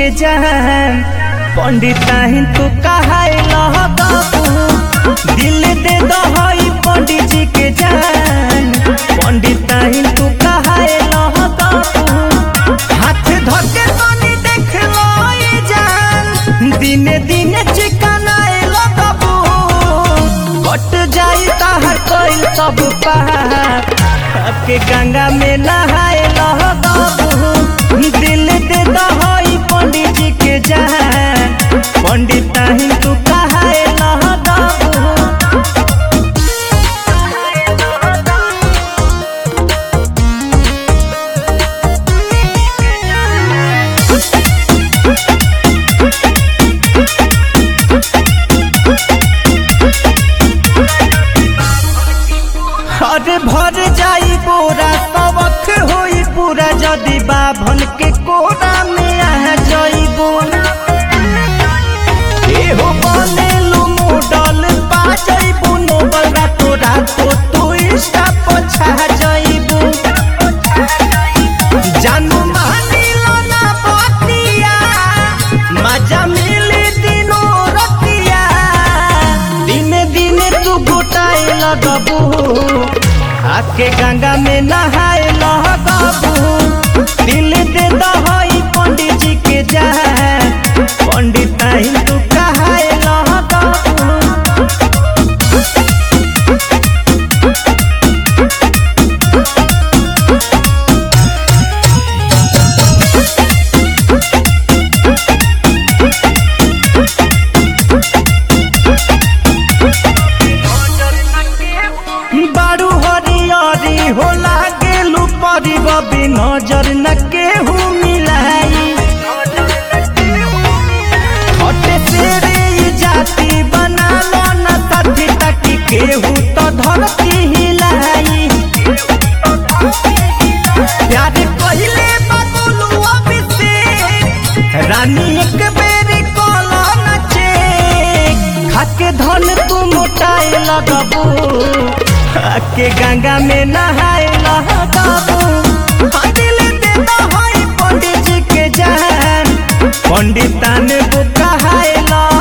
के जान पंडिताहिन तू कहाए लहबाबू दिल दे दहई पंडित जी के जान पंडिताहिन तू कहाए लहबाबू हाथ धके तनी देख लो ई जान दिने दिने चिकनाए लगबू कट जाई ताहर कोइल सब पाप के गंगा में नहाए लगबू दिल दे दहई पंडित जी के जान पंडिताहिन तू कहाए लगबू अरे भर जाई बोरा सबक होई पूरा जदि बाभन के कोरा में आ जाइबो एहो बनेलु मोडल पा जाइबो नोबल रातो रातो तू इंस्टा पर छा जाइबो जानू मानिलो ना बतिया मजा मिली दिनो रतिया दिने दिने तू गोटाए लगबू आके गंगा में नहाए लगबू दिल दे दहई पंडित जी के जान पंडित तू कहाए लगबू बारू हरियरी होला गेलू परी बबी नजर न केहू मिलाई हटे से रे ई जाति बना लो न साथी ताकि केहू तो धरती हिलाई प्यार कहिले बदलू अभिषेक रानी एक बेरी कलो नचे खाके धन तू मोटाए लगबू खाके गंगा में नहाए लगबू हाँ दिल दे दहई पंडित जी के जान पंडितान को कहाए लगबू